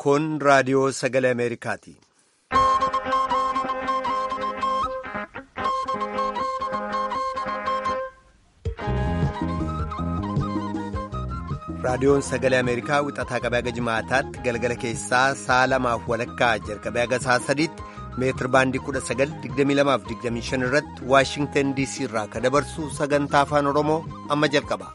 Kun raadiyoo sagalee Ameerikaati. Raadiyoon sagalee Ameerikaa wixataa qabee haga jimaataatti galgala keessaa sa'a lamaaf walakkaa jalqabee haga sa'a sadiitti meetir baandii 1922-25 irratti Waashingtan DC irraa kan dabarsu sagantaa afaan Oromoo amma jalqaba.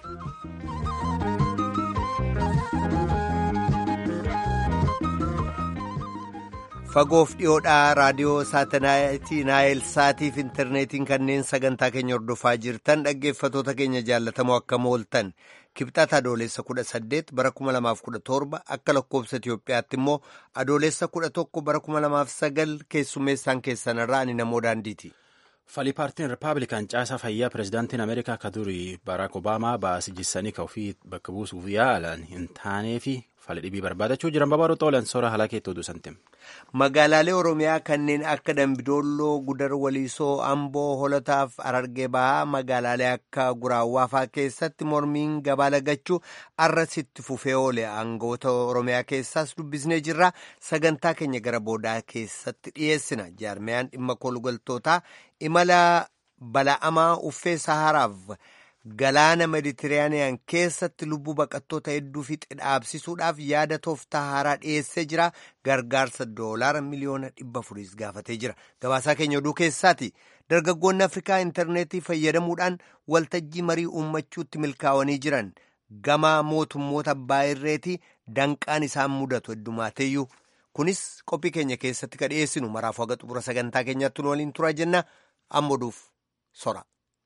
Fagoof dhiyoodhaa raadiyoo saatalaayitii Naayil Saatiif intarneetiin kanneen sagantaa keenya hordofaa jirtan dhaggeeffatoota keenya jaallatamoo akkam ooltan kibxata adoolessa 18 bara 2017 akka lakkoobsa Itoophiyaatti immoo adoolessa 11 bara 2009 keessummeessaan keessanirraa ani namoo daandiiti. Falii paartiin Rippaabilikaan caasaa fayyaa pireezidaantiin Ameerikaa ka durii Baaraak Obaamaa baasijjissanii ka ofii bakka buusuuf yaalan hin taanee fi fali dhibii barbaadachuu jiran babaaduu xoolan soora halakeetti oduu santim. Magaalaalee Oromiyaa kanneen akka Dambidoolloo, Gudar Waliisoo, Amboo, Holotaaf, Arargee Bahaa magaalaalee akka Guraawwaafaa keessatti mormiin gabaa lagachuu arrasitti fufee oole aangoota Oromiyaa keessaas dubbisnee jirra. Sagantaa keenya gara boodaa keessatti dhiyeessina. Jaarmiyaan dhimma kolgaltootaa imala bala'amaa uffee Saharaaf galaana Meditiraaniyaan keessatti lubbuu baqattoota hedduu fixe dhaabsisuudhaaf yaada tooftaa haaraa dhiyeessee jira. Gargaarsa doolaara miliyoona dhibba afuriis gaafatee jira. Gabaasaa keenya oduu keessaati. Dargaggoonni Afrikaa intarneetii fayyadamuudhaan waltajjii marii uummachuutti milkaa'anii jiran. Gama mootummoota abbaa irreetii danqaan isaan mudatu heddumaateeyyuu. Kunis qophii keenya keessatti ka dhiyeessinu maraafuu haga xumura sagantaa keenyatti nu waliin turaa jenna. Amma oduuf sora.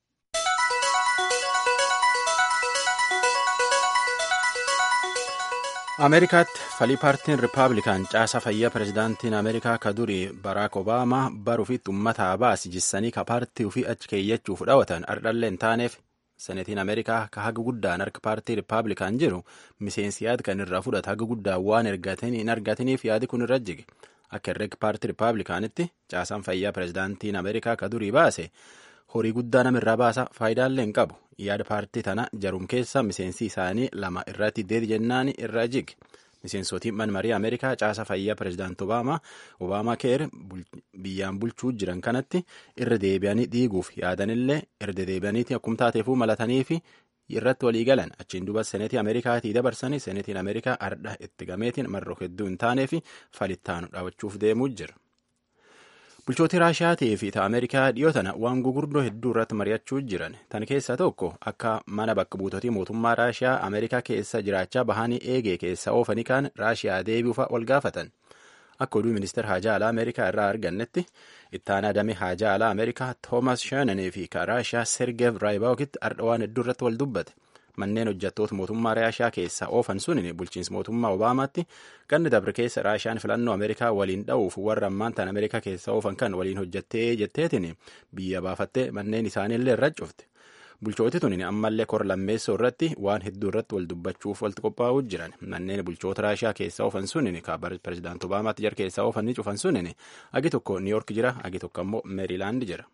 ameerikaatti falii paartiin rippaabilikaan caasaa fayyaa pireezidaantiin ameerikaa ka durii baraak obaamaa baruufitti uummataa baasijjissanii ka paartii ofii achi keeyyachuuf dhawatan ardhallee hin taaneef senetiin ameerikaa ka haga guddaan harka paartii rippaabilikaan jiru miseensi yaad kan irraa fudhata haga guddaan waan hin argatiniif yaadi kun irra jige akka herreega paartii rippaabilikaanitti caasaan fayyaa pireezidaantiin ameerikaa ka durii baase horii guddaa namirraa baasa faayidaallee hin qabu yaada paartii tana jarum keessa miseensi isaanii lama irratti deedi jennaan irra jige miseensotiin manmarii ameerikaa caasa fayyaa pireezidaant obaamaa obaamaa keer biyyaan bulchuu jiran kanatti irra deebi'anii dhiiguuf yaadanillee irra deebi'aniiti akkum taateefuu malatanii fi irratti walii galan achiin duba seneetii ameerikaatii dabarsanii seneetiin ameerikaa ardha itti gameetiin marroo hedduu hin taanee fi falittaanu dhaabachuuf deemuu jira. bulchootii raashiyaatii fi ta ameerikaa dhiyoo tana waan gugurdoo hedduu irratti mari'achuu jiran tan keessaa tokko akka mana bakka buutotii mootummaa raashiyaa ameerikaa keessa jiraachaa bahanii eegee keessa oofanii kaan raashiyaa deebi'uufa wal gaafatan akka oduu ministeer haajaa alaa ameerikaa irraa argannetti ittaanaa damee haajaa alaa ameerikaa toomas shaananii fi ka raashiyaa sergeev raayibaawokitti ardha waan hedduu irratti wal dubbate manneen hojjettoota mootummaa raashiyaa keessa oofan sunin bulchiinsa mootummaa obaamaatti ganni dabre keessa raashiyaan filannoo ameerikaa waliin dha'uuf warra ammaan tan ameerikaa keessa oofan kan waliin hojjettee jetteetiin biyya baafattee manneen isaaniillee irra cufte bulchooti tunin ammallee kor lammeessoo irratti waan hedduu irratti wal dubbachuuf walitti qophaa'uu jiran manneen bulchoota raashiyaa keessa oofan sunin ka pireezidaant obaamaatti jar keessa oofan ni cufan sunin agi tokko niiyork jira agi tokko ammoo meeriilaand jira.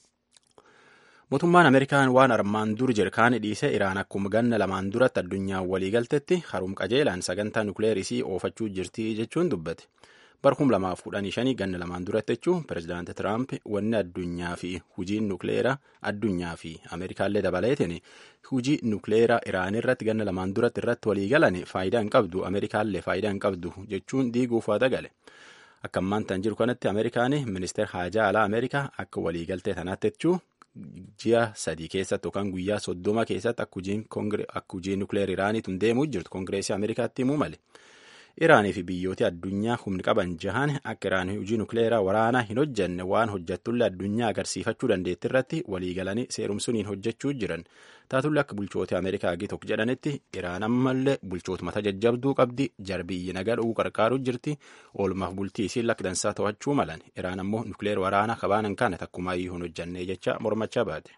mootummaan ameerikaan waan armaan dur jirkaani dhiisee iraan akkuma ganna lamaan duratti addunyaan waliigaltetti harum qajeelaan sagantaa nukleerisii oofachuu jirti jechuun dubbate barkum lamaaf kudhanii shanii ganna lamaan duratti jechuun pireezidaanti tiraamp wanni addunyaa fi hujiin nukleeraa addunyaa fi ameerikaallee dabaleetiin hujii nukleeraa iraan irratti ganna lamaan duratti irratti waliigalan faayidaa hin qabdu ameerikaallee faayidaa hin qabdu jechuun diiguuf waa dagale. akka ammaan tan jiru kanatti ameerikaan ministeer haajaa alaa ameerikaa akka waliigaltee tanaatti jechuu ji'a sadii keessatti yookaan guyyaa soddoma keessatti akka hojiin nukleer iraaniitu deemuu jirtu koongireesii ameerikaatti himuu male iraanii fi biyyooti addunyaa humni qaban jahan akka iraan hojii nukleeraa waraanaa hin hojjenne waan hojjattullee addunyaa agarsiifachuu dandeetti irratti waliigalanii seerumsuniin hojjechuu jiran taatullee akka bulchooti ameerikaa hagi tokko jedhanitti iraan ammallee bulchoota mata jajjabduu qabdi jarbiyyi nagaa dhowuu qarqaaruu jirti oolmaaf bultii isiin lakdansaa to'achuu malan iraan ammoo nukleer waraanaa kabaanan kana takkumaayyuu hin hojjannee jecha mormachaa baate.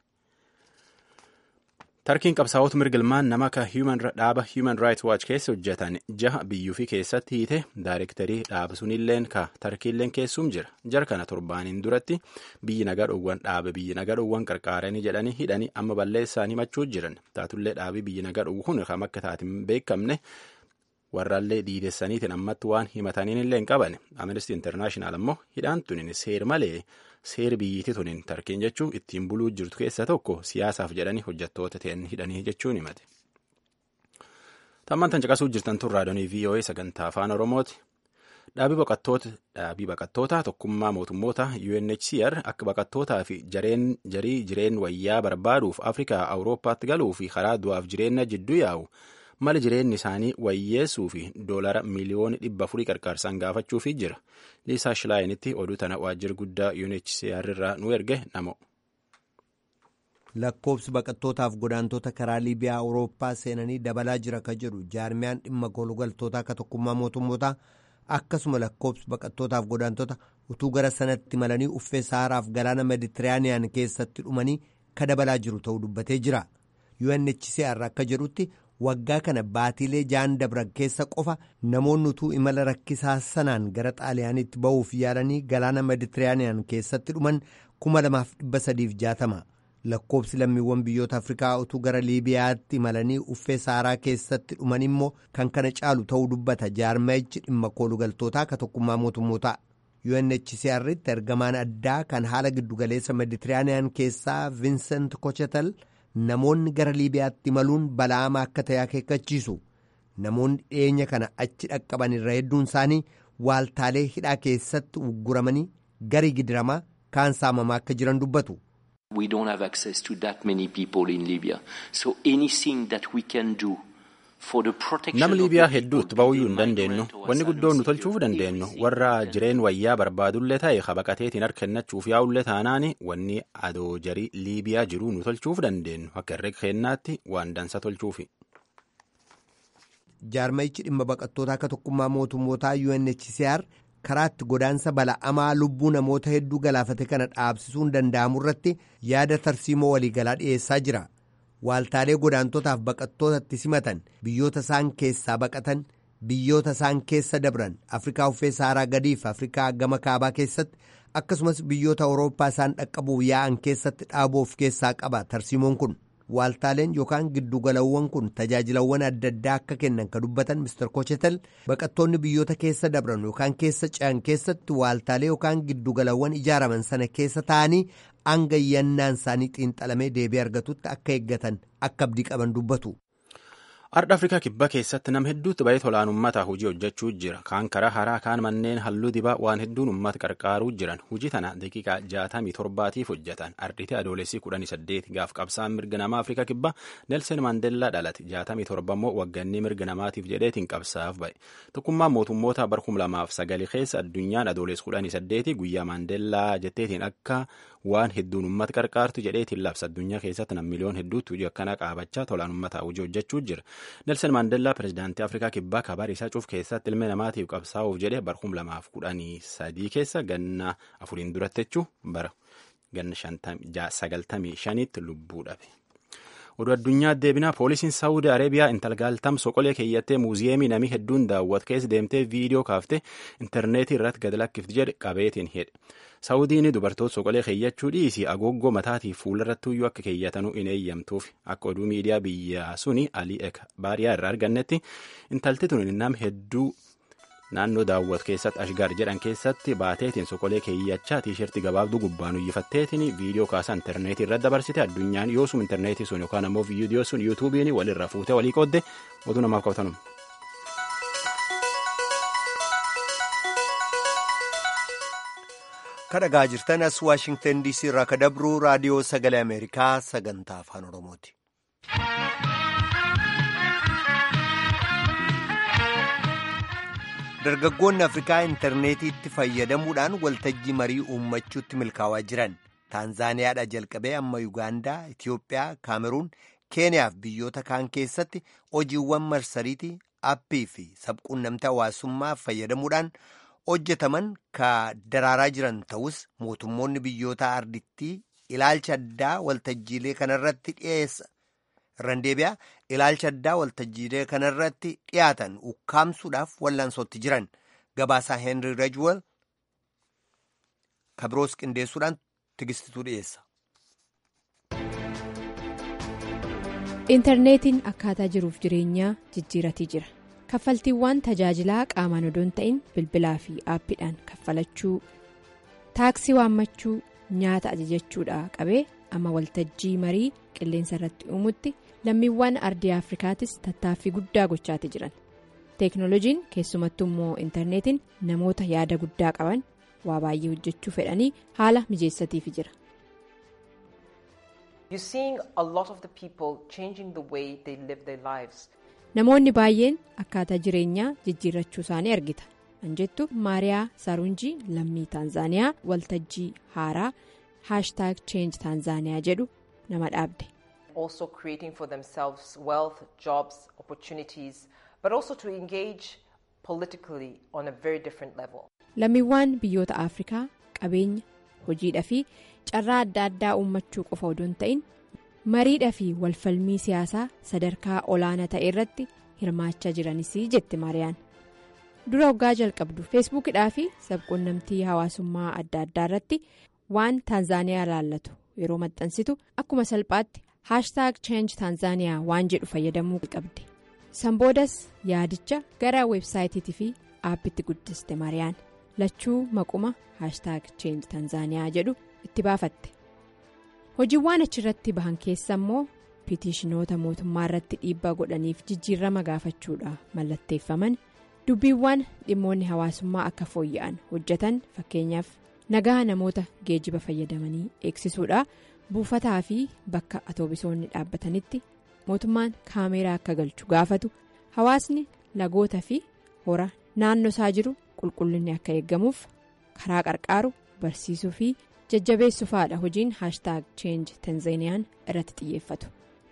tarkiin qabsaa'ota mirgilmaan nama ka dhaaba human rights watch keessa hojjetan jaha biyyuu fi keessatti hiite daayirektarii dhaaba sunilleen ka tarkiilleen keessum jira jar kana torbaaniin duratti biyyi nagaa dhowwan dhaaba biyyi nagaa dhowwan qarqaaranii jedhanii hidhanii amma balleessaan himachuu jiran taatullee dhaabii biyyi nagaa dhowwu kun kam akka taatiin beekamne warraallee diidessaniitiin ammatti waan himataniin illee hin qaban amnesty internaashinaal ammoo hidhaan tunin seer malee seer biyyiitti tunin tarkiin jechuu ittiin buluu jirtu keessa tokko siyaasaaf jedhanii hojjettoota ta'an hidhanii jechuun himate. Tammaan tan caqasuu jirtan tun raadiyoo VOA sagantaa afaan Oromooti. Dhaabii baqattootaa tokkummaa mootummoota UNHCR akka baqattootaa fi jarii jireen wayyaa barbaaduuf Afrikaa Awurooppaatti galuu fi karaa du'aaf jireenya jidduu yaa'u mala jireenyi isaanii wayyeessuu fi doolara miliyoona dhibba afurii qarqaarsaan gaafachuufii jira. Liisaa Shilaayinitti oduu tana waajjira guddaa UNHCR irraa nu erge namo. lakkoobsi baqattootaaf godaantota karaa liibiyaa awurooppaa seenanii dabalaa jira ka jedhu jaarmiyaan dhimma kolugaltootaa ka tokkummaa mootummootaa akkasuma lakkoobsi baqattootaaf godaantota utuu gara sanatti malanii uffee saaraaf galaana meditiraaniyaan keessatti dhumanii ka dabalaa jiru ta'uu dubbatee jira UNHCR akka jedhutti waggaa kana baatiilee jaan dabran keessa qofa namoonni utuu imala rakkisaa sanaan gara xaaliyaanitti ba'uuf yaalanii galaana meditiraaniyaan keessatti dhuman 2360 lakkoobsi lammiiwwan biyyoota afrikaa utuu gara liibiyaatti imalanii uffee saaraa keessatti dhuman immoo kan kana caalu ta'uu dubbata jaarmayichi dhimma koolugaltootaa ka tokkummaa mootummootaa UNHCR'tti ergamaan addaa kan haala giddugaleessa meditiraaniyaan keessaa viinsent kochetal namoonni gara liibiyaatti imaluun bala'ama akka ta'e akeekkachiisu namoonni dhiyeenya kana achi dhaqqaban irra hedduun isaanii waaltaalee hidhaa keessatti ugguramanii garii gidiramaa kaan saamamaa akka jiran dubbatu. We don't have access to that many people in Libya. So anything that we can do for the protection Nama of Liibiyaa the hedduutti people ba'uyyuu to hin be dandeenyu. migrant or Wanni asylum guddoon nu seekers, tolchuuf dandeenyu everything warra we can jireen wayyaa barbaadullee ta'e habaqateetiin harka kennachuuf yaa'ullee taanaani wanni adoo jarii Liibiyaa jiruu nu tolchuuf dandeenyu akka herrega kennaatti waan dansa tolchuufi. jaarmayichi dhimma baqattootaa akka tokkummaa mootummootaa UNHCR karaatti godaansa bala'amaa lubbuu namoota hedduu galaafate kana dhaabsisuun danda'amu irratti yaada tarsiimoo waliigalaa dhiyeessaa jira. Waaltaalee godaantotaaf baqattootatti simatan biyyoota isaan keessaa baqatan biyyoota isaan keessa dabran Afrikaa uffee saaraa gadiif Afrikaa gama kaabaa keessatti akkasumas biyyoota Awurooppaa isaan dhaqqabuuf yaa'an keessatti dhaabuuf keessaa qaba tarsiimoon kun. Waaltaaleen yookaan giddugalawwan kun tajaajilawwan adda addaa akka kennan ka dubbatan Mr. Kochetel baqattoonni biyyoota keessa dabran yookaan keessa ce'an keessatti waaltaalee yookaan giddugalawwan ijaaraman sana keessa ta'anii hanga yannaan isaanii xiinxalamee deebii argatutti akka eeggatan akka abdii qaban dubbatu. Ardha Afrikaa kibbaa keessatti nama hedduutti ba'ee tolaan uummataa hojii hojjechuu jira. Kaan karaa haraa kaan manneen halluu dibaa waan hedduun uummata qarqaaruu jiran. Hojii tana daqiiqaa jaatamii torbaatiif hojjetan. Ardhiti adoolessii kudhanii saddeet gaaf qabsaan mirga namaa Afrikaa kibbaa Nelson Mandellaa dhalate. Jaatamii torba immoo waggannii mirga namaatiif jedheetiin qabsaaf ba'e. Tokkummaan mootummoota bara kuma lamaaf sagali keessa addunyaan adoolessi kudhanii saddeeti guyyaa Mandellaa jetteetiin akka waan hedduun uummata qarqaartu jedheetiin labsa addunyaa keessatti nam miliyoon hedduutti hojii akkanaa qaabachaa tolaan uummataa hojii hojjechuu jira. Nelson Mandellaa pirezidaantii Afrikaa kibbaa kabaar isaa cuuf keessatti ilma namaatiif qabsaa'uuf jedhe bara kuma lamaaf kudhanii sadii keessa ganna afuriin duratti jechuu bara ganna sagaltamii shaniitti lubbuu dhabe. Oduu addunyaa deebinaa poolisiin Saawudi Areebiyaa intalgaaltam soqolee keeyyattee muuziyeemii namii hedduun daawwat keessa deemtee viidiyoo kaaftee intarneetii irratti gad lakkifti jedhe qabeetiin hidhe. Saawudiin dubartoota soqolee keeyyachuu dhiisii agooggoo mataatiif fuuldarrattuyyuu akka keeyyatanuu hin eeyyamtuuf akka oduu miidiyaa biyya suni Alii Ek Baariyaa irraa argannetti intalti tun nam hedduu naannoo daawwat keessatti ashgaar jedhan keessatti baateetiin soqolee keeyyachaa tiishertii gabaabduu gubbaan uyyifatteetiin viidiyoo kaasaa intarneetii irratti dabarsite addunyaan yoosum intarneetii sun yookaan ammoo viidiyoo sun yuutuubiin walirra fuutee walii qoodde oduu namaaf qabtanum. kadhagaa jirtan as waashingtan diisii irraa ka dabruu raadiyoo sagalee ameerikaa sagantaa afaan oromooti. dargaggoonni afrikaa intarneetiitti fayyadamuudhaan waltajjii marii uummachuutti milkaa'aa jiran taanzaaniyaadha jalqabee amma yuugaandaa itiyoophiyaa kaameruun keeniyaaf biyyoota kaan keessatti hojiiwwan marsariitii appii fi sabquunnamtii hawaasummaa fayyadamuudhaan hojjetaman ka daraaraa jiran ta'us mootummoonni biyyoota ardittii ilaalcha addaa waltajjiilee kanarratti dhiyeessa irraan deebi'aa ilaalcha addaa waltajjiilee kanarratti dhiyaatan ukkaamsuudhaaf wal'aansootti jiran gabaasaa heenrii rejwel kabiroos qindeessuudhaan tigistituu dhiyeessa. intarneetiin akkaataa jiruuf jireenyaa jijjiiratii jira kaffaltiiwwan tajaajilaa qaamaan odoo hin ta'in bilbilaa fi aappiidhaan kaffalachuu taaksii waammachuu nyaata ajajachuudha qabee amma waltajjii marii qilleensa irratti uumutti lammiiwwan ardii afrikaatis tattaaffii guddaa gochaati jiran teeknooloojiin keessumattuu immoo intarneetiin namoota yaada guddaa qaban waa baay'ee hojjechuu fedhanii haala mijeessatiif jira. namoonni baay'een akkaataa jireenyaa jijjiirrachuu isaanii argita anjettu maariyaa saarunjii lammii taanzaaniyaa waltajjii haaraa haashtaag cheenji taanzaaniyaa jedhu nama dhaabde. also creating for themselves wealth, jobs, opportunities, but also to engage politically on a very different level. lammiiwwan biyyoota afrikaa qabeenya hojiidhaa fi carraa adda addaa uummachuu qofa odoo hin ta'in mariidhaa fi walfalmii siyaasaa sadarkaa olaanaa ta'e irratti hirmaachaa jiranis jette maariyaan dura waggaa jalqabdu feesbuukidhaa fi sabquunnamtii hawaasummaa adda addaa irratti waan taanzaaniyaa ilaallatu yeroo maxxansitu akkuma salphaatti haashtaag cheenji taanzaaniyaa waan jedhu fayyadamuu qabde sanboodas yaadicha gara weebsaayitiitii fi aappitti guddiste maariyaan lachuu maquma haashtaag cheenji taanzaaniyaa jedhu itti baafatte hojiiwwan achirratti bahan keessa immoo piitiishinoota mootummaa irratti dhiibbaa godhaniif jijjiirama gaafachuudha mallatteeffaman dubbiiwwan dhimmoonni hawaasummaa akka fooyya'an hojjetan fakkeenyaaf nagaa namoota geejiba fayyadamanii eegsisuudha buufataa fi bakka atoobisoonni dhaabbatanitti mootummaan kaameeraa akka galchu gaafatu hawaasni lagoota fi hora naannoo isaa jiru qulqullinni akka eeggamuuf karaa qarqaaru barsiisuu fi jajjabeessuufaadha hojiin haashtaag cheenji tanzeeniyaan irratti xiyyeeffatu.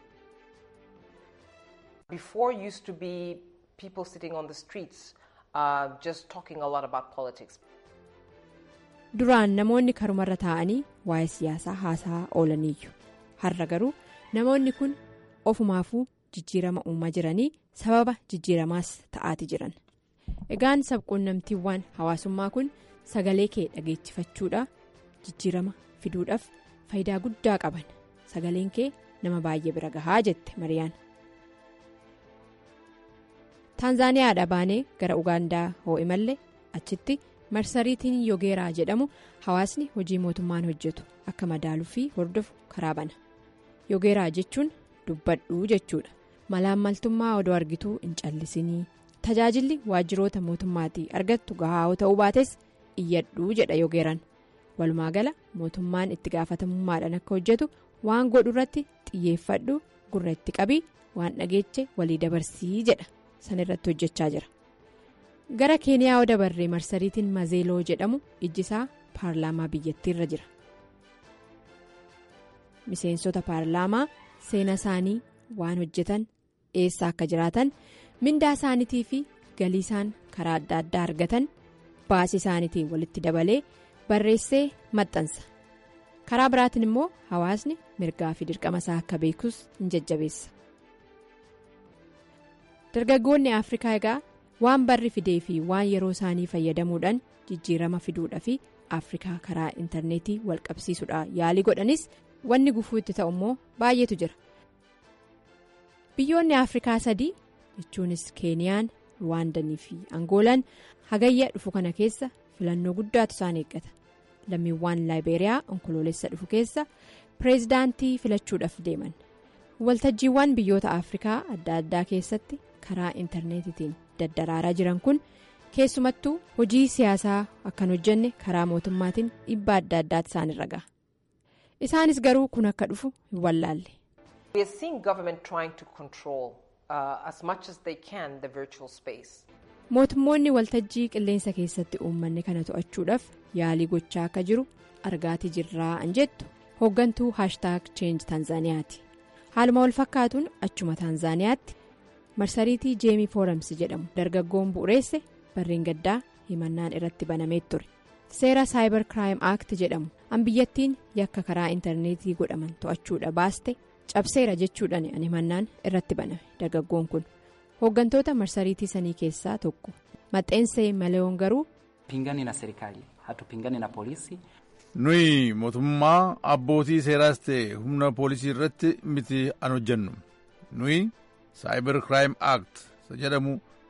Before used to be people sitting on the streets uh, just talking a lot about politics. duraan namoonni karumarra taa'anii waa'ee siyaasaa haasaa oolaniiyyu har'a garuu namoonni kun ofumaafuu jijjiirama uumaa jiranii sababa jijjiiramaas ta'aati jiran egaan sabquunnamtiiwwan hawaasummaa kun sagalee kee dhageessifachuudha jijjiirama fiduudhaaf faayidaa guddaa qaban sagaleen kee nama baay'ee bira gahaa jette mariyaan. taanzaaniyaadha baanee gara ugaandaa hoo imalle achitti. marsariitiin yogeeraa jedhamu hawaasni hojii mootummaan hojjetu akka madaaluu fi hordofu karaa bana yogeeraa jechuun dubbadhuu jechuudha malaammaltummaa odoo argituu hin callisinii tajaajilli waajjiroota mootummaatii argattu gahaa ta'uu baates iyyadhuu jedha yogeeraan walumaa gala mootummaan itti gaafatamummaadhaan akka hojjetu waan godhu irratti xiyyeeffadhu gurra itti qabii waan dhageeche walii dabarsii jedha san irratti hojjechaa jira. gara keeniyaa yoo dabarree marsariitiin mazeeloo jedhamu ijjisaa paarlaamaa biyyattiirra jira miseensota paarlaamaa seena isaanii waan hojjetan eessa akka jiraatan mindaa isaaniitii fi galii isaan karaa adda addaa argatan baasii isaaniitiin walitti dabalee barreessee maxxansa karaa biraatiin immoo hawaasni mirgaa fi dirqama isaa akka beekus hin jajjabeessa dargaggoonni afrikaa egaa. waan barri fidee fi waan yeroo isaanii fayyadamuudhaan jijjiirama fiduudha fi afrikaa karaa intarneetii wal qabsiisuudha yaalii godhanis wanni gufuu itti ta'u immoo baay'eetu jira biyyoonni afrikaa sadii jechuunis keeniyaan ruwaandanii fi angoolaan hagayya dhufu kana keessa filannoo guddaatu isaan eeggata lammiiwwan laayibeeriyaa onkoloolessa dhufu keessa pireezidaantii filachuudhaaf deeman waltajjiiwwan biyyoota afrikaa adda addaa keessatti karaa intarneetitiin daddaraaraa jiran kun keessumattuu hojii siyaasaa akkan hojjenne karaa mootummaatiin dhiibbaa adda addaatti isaanirra gaha isaanis garuu kun akka dhufu hin wallaalle. We are seeing government trying to control uh, as much as they can the virtual space. mootummoonni waltajjii qilleensa keessatti uummanni kana to'achuudhaaf yaalii gochaa akka jiru argaatii jirraa an jettu hooggantuu haashtaag cheenji taanzaaniyaati haaluma wal fakkaatuun achuma taanzaaniyaatti marsariitii jeemii fooramsi jedhamu dargaggoon bu'ureesse barreen gaddaa himannaan irratti banamee ture seera saayibar kiraayim aakti jedhamu an biyyattiin yakka karaa intarneetii godhaman to'achuudha baaste cabseera jechuudhaan an himannaan irratti baname dargaggoon kun. hooggantoota marsariitii sanii keessaa tokko maxxansee maleeyoon garuu. pingani na serikali hatupingani na polisi. nuyi mootummaa abbootii seeraas ta'e humna poolisii irratti miti an hojjennu nuyi saayibar kiraayim aakt jedhamu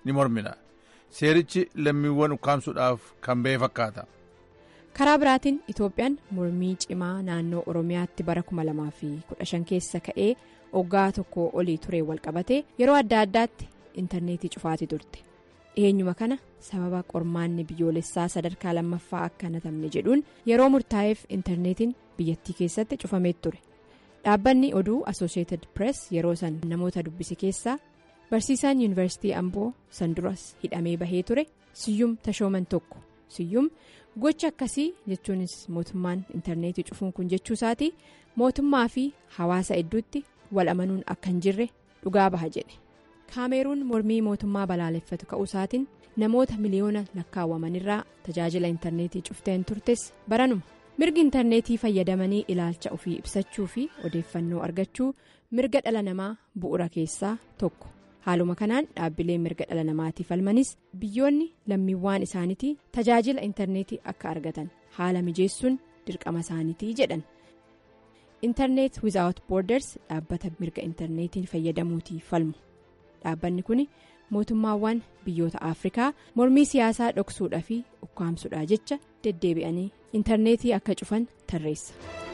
ni mormina seerichi lammiiwwan ukkaamsuudhaaf kan ba'e fakkaata. karaa biraatiin itoophiyaan mormii cimaa naannoo oromiyaatti bara 2015 keessa ka'ee waggaa tokko olii turee walqabatee yeroo adda addaatti intarneetii cufaati turte dhiheenyuma kana sababa qormaanni biyyoolessaa sadarkaa lammaffaa akka hanatamne jedhuun yeroo murtaa'eef intarneetiin biyyattii keessatti cufamee ture dhaabbanni oduu asosheetid pirees yeroo san namoota dubbise keessaa barsiisaan yuunivarsiitii amboo san duras hidhamee bahee ture siyyum tashooman tokko siyyum gocha akkasii jechuunis mootummaan intarneetii cufuun kun jechuu isaati mootummaa fi hawaasa hedduutti wal amanuun akka hin jirre dhugaa baha jedhe kaameeruun mormii mootummaa balaaleffatu ka'uu isaatiin namoota miliyoona lakkaawwamanirraa tajaajila intarneetii cufteen turtes baranuma mirgi intarneetii fayyadamanii ilaalcha ofii ibsachuu fi odeeffannoo argachuu mirga dhala namaa bu'ura keessaa tokko haaluma kanaan dhaabbileen mirga dhala namaatiif falmanis biyyoonni lammiiwwan isaaniitii tajaajila intarneetii akka argatan haala mijeessuun dirqama isaaniitii jedhan intarneet wizaawut boorders dhaabbata mirga intarneetiin fayyadamuutii falmu dhaabbanni kun mootummaawwan biyyoota afrikaa mormii siyaasaa dhoksuudhaa fi ukkaamsuudhaa jecha deddeebi'anii intarneetii akka cufan tarreessa.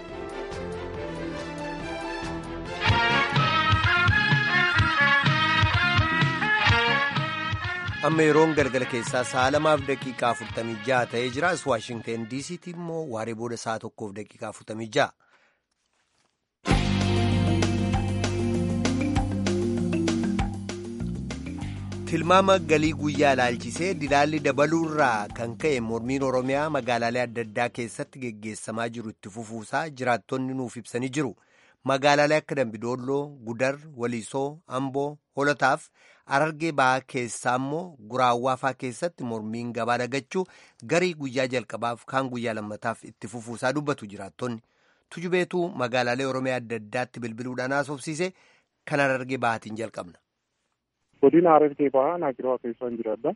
amma yeroon galgala keessaa sa'a lamaaf daqiiqaa 46 ta'ee jira as waashingteen diisiitti immoo waaree booda sa'a tokkoof daqiiqaa 46. tilmaama galii guyyaa ilaalchisee dilaalli dabaluurraa kan ka'e mormiin oromiyaa magaalaalee adda addaa keessatti geggeessamaa jiru itti fufuusaa jiraattonni nuuf ibsanii jiru magaalaalee akka dambidooloo gudar waliisoo amboo holotaaf arargee ba'aa keessaa immoo guraawwaafaa keessatti mormiin gabaa dhagachuu garii guyyaa jalqabaaf kaan guyyaa lammataaf itti fufuusaa dubbatu jiraattonni tujubeetuu magaalaalee oromiyaa adda addaatti bilbiluudhaan haasofsiise kan arargee ba'aatiin jalqabna. godina Harargee bahaa naannoo keessaan jiraadha.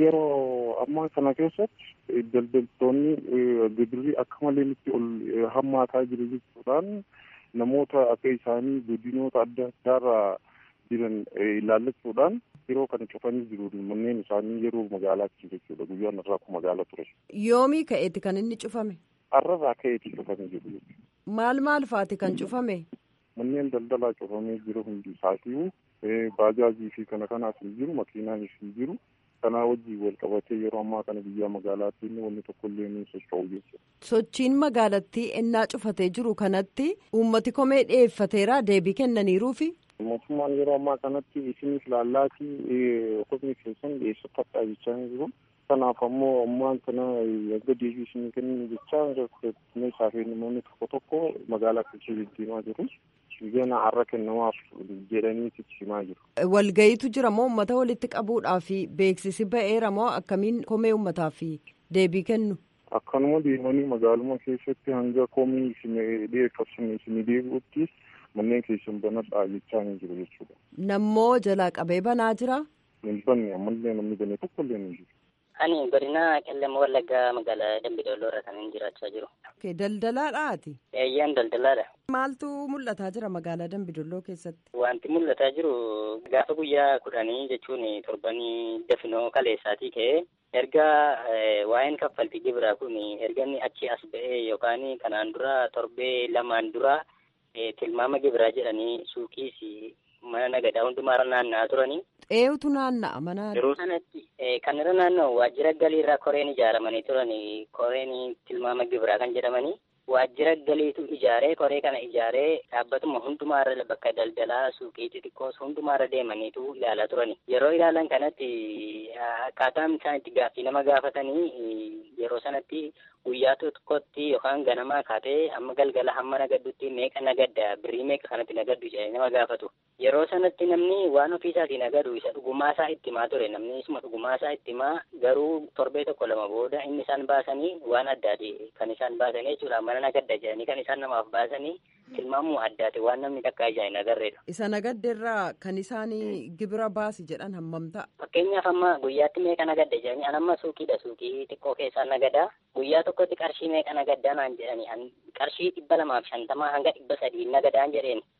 Yeroo ammaa kana keessatti daldaltoonni gibirri akka malee nutti ol hammaataa jiru jechuudhaan namoota akka isaanii godinoota adda addaarraa jiran ilaallachuudhaan yeroo kana cufanii jiru manneen isaanii yeroo magaalaatti jechuudha guyyaan irraa kun magaala ture. Yoomii ka'eeti kan inni cufame? Har'arraa ka'eeti cufamee jiru. Maal maal faati kan cufame? Manneen daldalaa cufamee jiru hundi isaatii baajaajii fi kana kanaaf hin jiru makiinaanis hin jiru kanaa wajjin wal qabatee yeroo ammaa kana biyya magaalaatti inni wanni tokko illee ni socho'u jechuudha. Sochiin magaalattii ennaa cufatee jiru kanatti uummati komee dhiyeeffateera deebii kennaniiruufi. Mootummaan yeroo ammaa kanatti isiniif laallaatii qofni keessan dhiyeessifadhaa jechaa jiru. Kanaaf ammoo ammaan kana erga deebii isinii kennu jechaa meeshaa fi namoonni tokko tokko magaalaa keessa deddeemaa jiru. Gana har'a kennamaaf jedhanii himaa jiru. Walgayiitu jira moo uummata walitti qabuudhaaf beeksisi ba'eera moo akkamiin komee uummataaf deebii kennu? Akkanuma deemanii magaaluma keessatti hanga komii isin dhiyeeffatan isin deebi'utti manneen keessan banadhaa jechaa ni jiru jechuudha. Nammoo jalaa qabee banaa jira? Hin banne ammallee namni banee tokko illee ni jiru. Ani godina qellem wallaggaa magaalaa Dambidolloo irra kan jiraachaa jiru. Daldalaadhaati? Eeyyaan daldalaadha. Maaltu mul'ataa jira magaalaa Dambidolloo keessatti? Wanti mul'ataa jiru gaafa guyyaa kudhanii jechuun torbanii dafinoo kaleessaatii ka'ee erga waa'een kaffaltii gibiraa kun erga inni achi as ba'ee yookaan kanaan dura torbee lamaan dura tilmaama gibiraa jedhanii suuqiis mana nagadaa hundumaarra naanna'aa turanii. Eenyutu naanna'a mana. Yeroo sanatti kan irra naanna'u waajjira galiirraa koreen ijaaramanii turan koreen tilmaama gibiraa kan jedhamanii waajjira galiitu ijaaree koree kana ijaaree dhaabbatuma hundumaarra bakka daldalaa suuqii xixiqqoos hundumaarra deemaniitu ilaalaa turani. Yeroo ilaalan kanatti akkaataan isaan itti gaaffii nama gaafatanii yeroo sanatti guyyaa tokkotti yookaan ganamaa kaatee hamma galgala hamma nagaddutti meeqa nagadda birrii meeqa kanatti nagaddu jedhanii nama gaafatu. Yeroo sanatti namni waan ofiisaatii nagadu isa dhugumaasaa itti himaa ture namni isuma dhugumaasaa itti himaa garuu torbee tokko lama booda inni isaan baasanii waan addaati kan isaan baasanii jechuudha mana nagadda jedhanii kan isaan namaaf baasanii tilmaamuu addaati waan namni takka ijaa hin agarreedha. Isa nagaddeerraa kan isaan gibira baasi jedhan hammam ta'a? Fakkeenyaaf amma guyyaatti meeqa nagadda jedhanii an amma suuqiidha suuqii xiqqoo keessaa nagadaa guyyaa tokkotti qarshii meeqa nagaddaa naan jedhanii qarshii dhibba lamaaf shantamaa hanga dhibba sadii nagadaan jedheen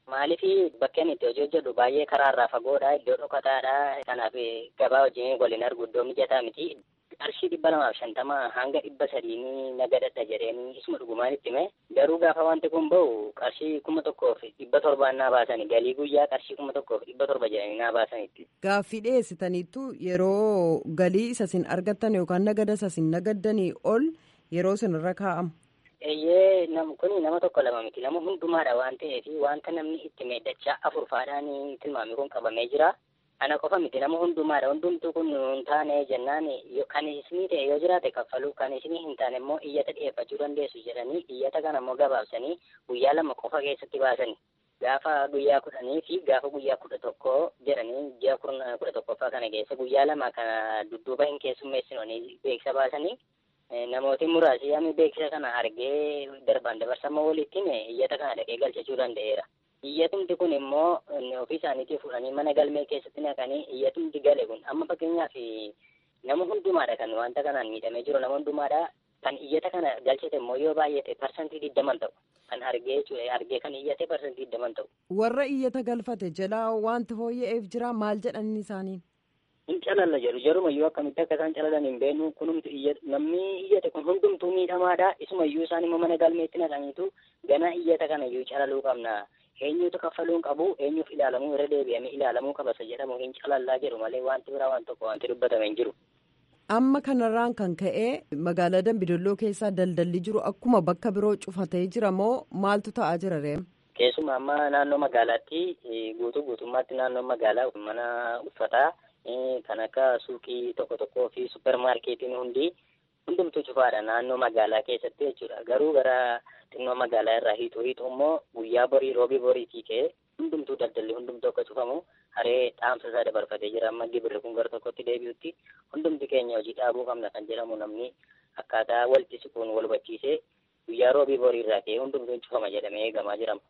Maaliif bakkeen itti hojii hojjedhu baay'ee karaarraa fagoodha iddoo dhokataadha kanaaf gabaa wajjin waliin argu iddoo mijataa miti qarshii dhibba lamaaf shantama hanga dhibba sadiini nagadadha jedheenii isuma dhugumaan itti hime garuu gaafa wanti kun bahu qarshii kuma tokkoof dhibba torbaan naa baasani galii guyyaa qarshii kuma tokkoof dhibba torba jedhanii naa baasanitti. Gaaffii dhiyeessitaniittu yeroo galii isa isin argattan yookaan nagada isa isin nagaddanii ol yeroo isin irra kaa'amu. Eeyyee nam kuni nama tokko lama miti nama hundumaadha waan ta'eef wanta namni itti meeddachaa afur faadhaan tilmaami kun qabamee jira. Ana qofa miti nama hundumaadha hundumtuu kun hin taane jennaan kan isinii ta'e yoo jiraate kaffaluu kan isinii hin taane immoo iyyata dhiyeeffachuu dandeessu jedhanii iyyata kana immoo gabaabsanii guyyaa lama qofa keessatti baasani. Gaafa guyyaa kudhanii fi gaafa guyyaa kudha tokko jedhanii ji'a kudha tokkoffaa kana keessa guyyaa lama kana dudduuba hin keessummeessinoonni beeksisa baasanii namooti muraasi yaami beeksisa kana argee darbaan dabarsamoo walittiin iyyata kana dhaqee galchachuu danda'eera. Iyyatumti kun immoo ofii isaaniitii fuudhanii mana galmee keessatti naqanii iyyatumti gale kun amma fakkeenyaaf nama hundumaadha kan wanta kanaan miidhamee jiru nama hundumaadha kan iyyata kana galchate immoo yoo baay'ate parsantii digdaman ta'u kan argee argee kan iyyate parsantii digdaman ta'u. Warra iyyata galfate jalaa wanti fooyya'eef jira maal jedhanii isaaniin? hin calalla jedhu jarumayyuu akkamitti akka isaan calalan hin beeknu kunumtu namni iyyate kun hundumtuu miidhamaadha isumayyuu isaan immoo mana galmeetti naqaniitu ganaa iyyata kanayyuu calaluu qabna eenyutu kaffaluu hin qabu eenyuuf ilaalamuu irra deebi'amee ilaalamuu qabasa jedhamu hin calallaa jedhu malee wanti biraa waan tokko wanti dubbatame hin jiru. Amma kanarraan kan ka'e magaalaa Dambidolloo keessaa daldalli jiru akkuma bakka biroo cufatee jira moo maaltu ta'aa jira reem? Keessumaa amma naannoo magaalaatti guutuu guutummaatti naannoo magaalaa mana uffataa kan akka suuqii tokko tokkoo fi suppermaarkeetiin hundi hundumtuu cufaadha naannoo magaalaa keessatti jechuudha garuu gara xinnoo magaalaa irraa hiixuu hiixuu immoo guyyaa borii roobii boriitii ka'e hundumtuu daldalli hundumtuu akka cufamu haree dhaamsa isaa dabarfatee jira amma gibirri kun gara tokkotti deebi'utti hundumti keenya hojii dhaabuu qabna kan jedhamu namni akkaataa walitti siquun wal hubachiisee guyyaa roobii borii irraa ka'e hundumtuun cufama jedhamee eegamaa jirama.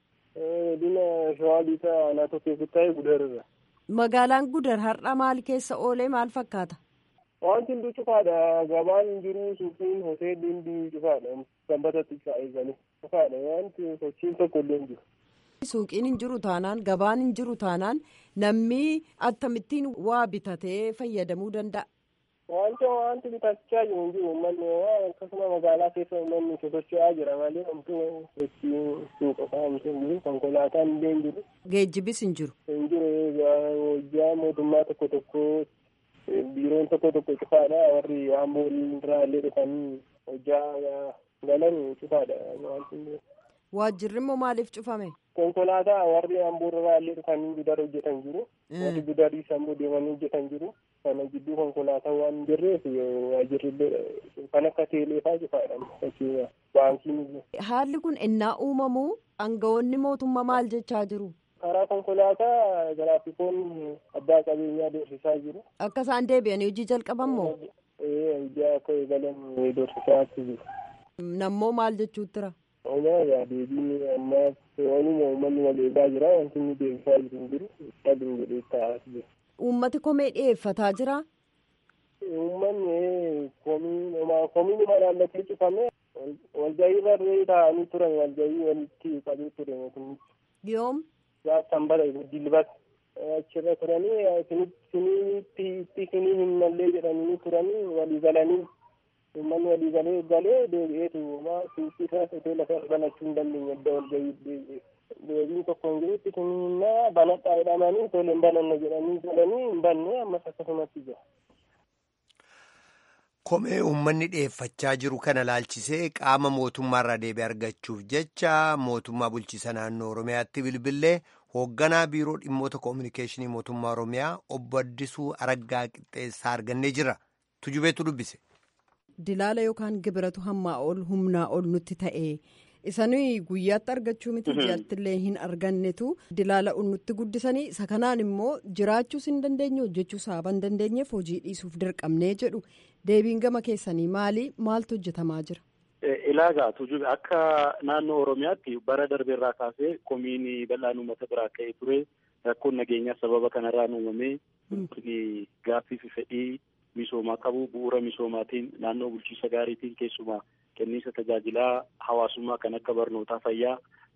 Dina shawaa biitaa naatoo keessatti ta'e gudarra. Magaalaan gudar har'a maal keessa oolee maal fakkaata? Wanti hundi cufaadha. Gabaan jiru suuqiin hoteelli hundi cufaadha. Sanbatatti eeganii cufaadha. Wanti sochiin tokko illee hin jiru. Suuqiin hin jiru taanaan gabaan hin jiru taanaan namni akkamittiin waa bitatee fayyadamuu danda'a. Wanti wanti bitachaa jiru hin jiru uummanni akkasuma magaalaa keessa uummanni sosocho'aa jira malee wanti sochii suuqa kaa'amte hin jiru konkolaataan illee hin jiru. Geejjibis hin jiru. Hin jiru hojjaa mootummaa tokko tokko biiroon tokko tokko cufaadha warri amboolii irraa illee dhufanii hojjaa galan cufaadha wanti. Waajjirri immoo maaliif cufame? Konkolaataa warri amboorraa illee dhufanii gudar hojjetan jiru. Warri gudarii sammuu deemanii hojjetan jiru. Kana gidduu konkolaataa waan hin jirreef waajjirri kan akka teeleefaa cufaadha. Fakkeenya baankiin. Haalli kun ennaa uumamu aangawoonni mootummaa maal jechaa jiru? Karaa konkolaataa giraafikoonni abbaa qabeenyaa doorsisaa jiru. Akka isaan deebi'anii hojii jalqaban moo? Hojii akka eegalan doorsisaa jiru. Nammoo maal jechuutti jira? Omaa deebiin ammaaf waanuma uummanni wal eegaa jira wanti inni deebisaa jiru hin jiru. Dhabiin jedhee taa'aa jira. Uummati komee dhiyeeffataa jira? Uummanni komiin malaallatee cufame walgahii irra taa'anii turan walgahii walitti qabee ture mootummichi. Yoom? Gaaf sanbata dilbata achirra turanii isinitti itti isinii hin mallee jedhanii turanii walii galanii uummanni walii galee galee deebi'eetu maa suuqii isaas hoteela isaa banachuu hin dandeenye adda walgahii deebi'ee. deebiin tokko hin jirutti kunimmaa banadhaa jedhamanii tole hin bananne jedhanii galanii hin banne ammas akkasumatti jira. Komee uummanni dhiyeeffachaa jiru kana laalchisee qaama mootummaarraa deebii argachuuf jecha mootummaa bulchiisa naannoo Oromiyaatti bilbilee hoogganaa biiroo dhimmoota koominikeeshinii mootummaa Oromiyaa obbo Addisuu Araggaa Qixxeessaa argannee jira. Tujubeetu dubbise. Dilaala yookaan gibiratu hammaa ol humnaa ol nutti ta'e. Isanii guyyaatti argachuu miti ji'aatti illee hin argannetu dilaala nutti guddisanii isa kanaan immoo jiraachuus hin dandeenye hojjechuus haaba hin dandeenyeef hojii dhiisuuf dirqamnee jedhu deebiin gama keessanii maali maaltu hojjetamaa jira. Ilaagaa tujube akka naannoo Oromiyaatti bara darbeerraa kaasee komiin bal'aan uummata biraa ka'ee ture rakkoon nageenyaa sababa kanarraan uumamee gaaffii fi fedhii misoomaa qabu bu'uura misoomaatiin naannoo bulchiisa gaariitiin keessumaa kenniisa tajaajilaa hawaasummaa kan akka barnootaa fayyaa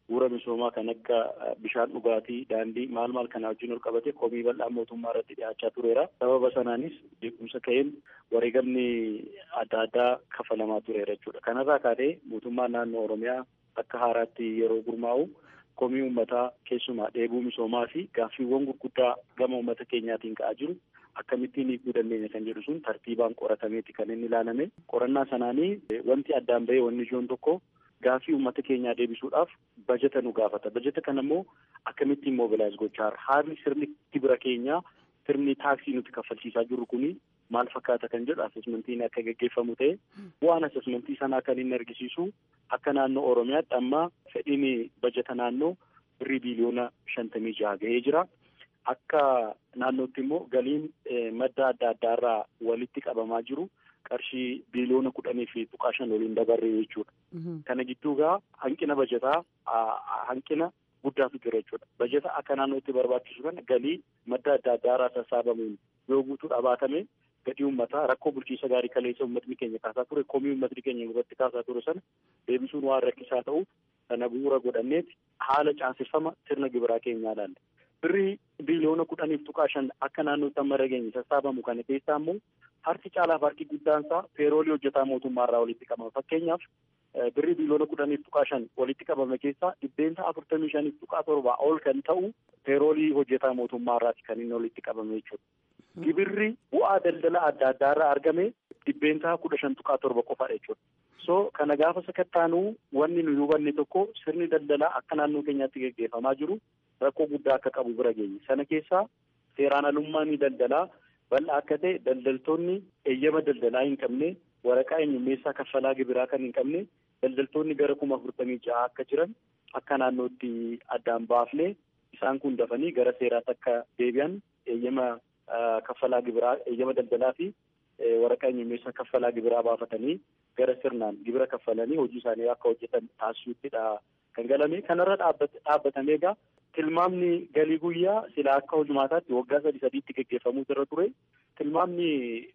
bu'uura misoomaa kan akka bishaan dhugaatii daandii maal maal kanaa wajjin ol qabate komii bal'aa mootummaa irratti dhiyaachaa tureera sababa sanaanis jeequmsa ka'een wareegamni adda addaa kafalamaa tureera jechuudha kanarraa kaatee mootummaan naannoo oromiyaa akka haaraatti yeroo gurmaa'u komii uummataa keessumaa dheebuu misoomaa fi gaaffiiwwan gurguddaa gama uummata keenyaatiin ka'aa jiru akkamittiin hiikuu dandeenya kan jedhu sun tartiibaan qoratameeti kan inni ilaalame qorannaa sanaanii wanti addaan bahee wanni ijoon tokko gaaffii uummata keenyaa deebisuudhaaf bajeta nu gaafata bajeta kana immoo akkamittiin mobilaayiz gochaa haalli sirni gibira keenyaa sirni taaksii nuti kaffalchiisaa jirru kuni maal fakkaata kan jedhu asesmentiin akka geggeeffamu ta'e bu'aan asesmentii sanaa kan inni argisiisu akka naannoo oromiyaatti amma fedhiin bajeta naannoo birrii biiliyoona shantamii jaha ga'ee jira. Akka naannootti immoo galiin madda adda addaarraa walitti qabamaa jiru qarshii biiliyoona kudhanii fi tuqaa shan waliin dabarre jechuudha. Kana gidduu gaa hanqina bajetaa hanqina guddaatu jira jechuudha. Bajeta akka naannootti barbaachisu kana galii madda adda addaarraa sassaabamuun yoo guutuu dhabaatame gadii uummataa rakkoo bulchiinsa gaarii kaleessa uummatni keenya kaasaa ture komii uummatni keenya irratti kaasaa ture sana deebisuun waan rakkisaa ta'u sana bu'uura godhanneeti haala caaseffama sirna gibiraa keenyaa ilaalle. birrii biiliyoona kudhaniif tuqaa shan akka naannootti amma dhageenye sassaabamu kana keessaa immoo harki caalaaf harki guddaan isaa peeroolii hojjetaa mootummaarraa walitti qabama fakkeenyaaf birrii biiliyoona kudhaniif tuqaa shan walitti qabame keessaa dhibbeentaa afurtamii shaniif tuqaa torbaa ol kan ta'u peeroolii hojjetaa mootummaarraati kan inni walitti qabame jechuudha. Gibirri bu'aa daldala adda addaarraa argame dhibbeentaa kudha shan tuqaa torba qofaadha jechuudha. So kana gaafa sakattaanuu wanni nu hubanne tokko sirni daldalaa akka naannoo keenyaatti geggeeffamaa jiru rakkoo guddaa akka qabu bira geenye sana keessaa seeraan alummaan daldalaa bal'aa akka ta'e daldaltoonni eeyyama daldalaa hin qabne waraqaa eenyummeessaa kaffalaa gibiraa kan hin qabne daldaltoonni gara kuma afurtamii ja'a akka jiran akka naannootti addaan baafne isaan kun dafanii gara seeraatti akka deebi'an eeyyama kaffalaa gibiraa eeyyama daldalaa fi waraqaa eenyummeessaa kaffalaa gibiraa baafatanii gara sirnaan gibira kaffalanii hojii isaanii akka hojjetan taasisuuttidha kan galame kanarra dhaabbatamee egaa tilmaamni galii guyyaa silaa akka hojumaataatti waggaa sadi sadiitti geggeeffamuu irra ture tilmaamni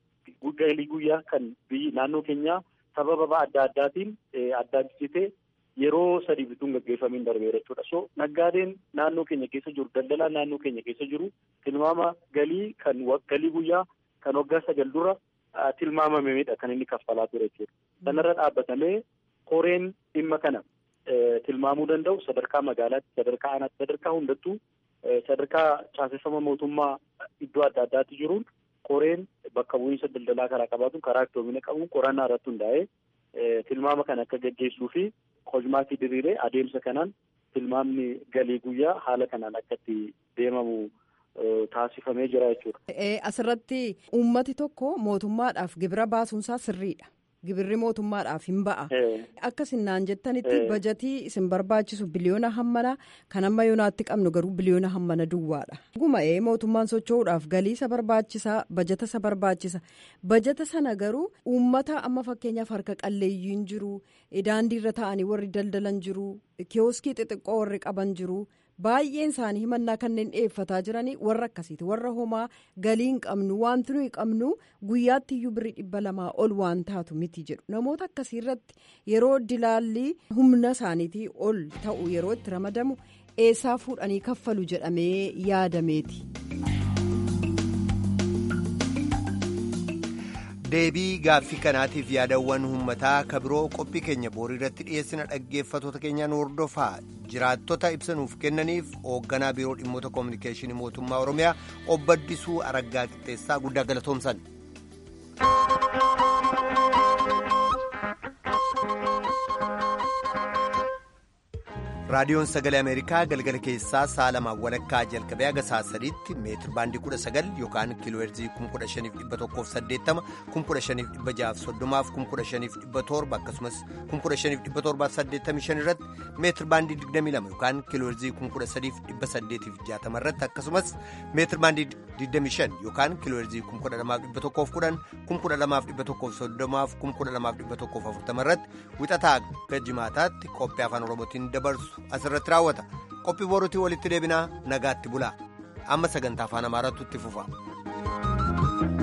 galii guyyaa kan biyyi naannoo keenyaa sababa adda addaatiin addaachisitee yeroo sadii bituun gaggeeffamiin darbeera jechuudha. So naggaadeen naannoo keenya keessa jiru daldalaan naannoo keenya keessa jiru tilmaama galii kan galii guyyaa kan waggaa sagal dura tilmaamamedha kan inni kaffalaa ture jechuudha. Sanarra dhaabbatamee koreen dhimma kana tilmaamuu danda'u sadarkaa magaalaatti sadarkaa aanaatti sadarkaa hundattuu sadarkaa caaseffama mootummaa iddoo adda addaatti jiruun koreen bakka bu'iinsa daldalaa karaa qabaatu karaa iftoomina qabuun qorannaa irratti hundaa'ee tilmaama kana akka gaggeessuu fi hojmaatii diriiree adeemsa kanaan tilmaamni galii guyyaa haala kanaan akka itti deemamu taasifamee jira jechuudha. Asirratti uummati tokko mootummaadhaaf gibira baasuunsaa sirriidha. Gibirri mootummaadhaaf hin ba'a. Akka sinnaan jettanitti bajatii isin barbaachisu biliyoona hammana kan amma yoonaatti qabnu garuu biliyoona hammana duwwaadha. Guma'ee mootummaan socho'uudhaaf galii isa barbaachisaa bajata isa barbaachisa. Bajata sana garuu uummata amma fakkeenyaaf harka qalleeyyiin jiru daandiirra taa'anii warri daldalan jiru kiyooskii xixiqqoo warri qaban jiru. baay'een isaanii himannaa kanneen dhiyeeffataa jiranii warra akkasiiti warra homaa galii hin qabnu wanti nuyi qabnu guyyaatti iyyuu birrii dhibba lamaa ol waan taatu miti jedhu namoota akkasii irratti yeroo dilaalli humna isaaniitii ol ta'u yeroo itti ramadamu eessaa fuudhanii kaffalu jedhamee yaadameeti. deebii gaaffii kanaatiif yaadawwan uummataa kabiroo qophii keenya boorii irratti dhiyeessina dhaggeeffatoota keenyaan hordofaa jiraattota ibsanuuf kennaniif hoogganaa biiroo dhimmoota koominikeeshinii mootummaa oromiyaa obbo Addisuu Araggaa Qixxeessaa guddaa galatoomsan. raadiyoon sagalee ameerikaa galgala keessaa sa'a lamaan walakkaa jalqabee haga sa'a sadiitti meetir baandii kudha sagal yookaan kiilooherzii kum kudha shaniif dhibba tokkoof saddeettama kum kudha shaniif dhibba ja'aaf soddomaaf kum kudha shaniif dhibba torba akkasumas kum kudha shaniif dhibba torbaaf saddeettamii shan irratti meetir baandii digdamii lama yookaan kiilooherzii kum kudha sadiif dhibba saddeetiif jaatama irratti akkasumas meetir baandii digdamii shan yookaan kiilooherzii kum kudha lamaaf dhibba tokkoof kudhan kum kudha lamaaf dhibba tokkoof soddomaaf kum kudha lamaaf dhibba tokkoof afurtama irratti wixataa akka jimaataatti qophii afaan oromootiin dabarsu asirratti raawwata qophii boruutii walitti deebinaa nagaatti bulaa amma sagantaa afaan amaaraatu itti fufa.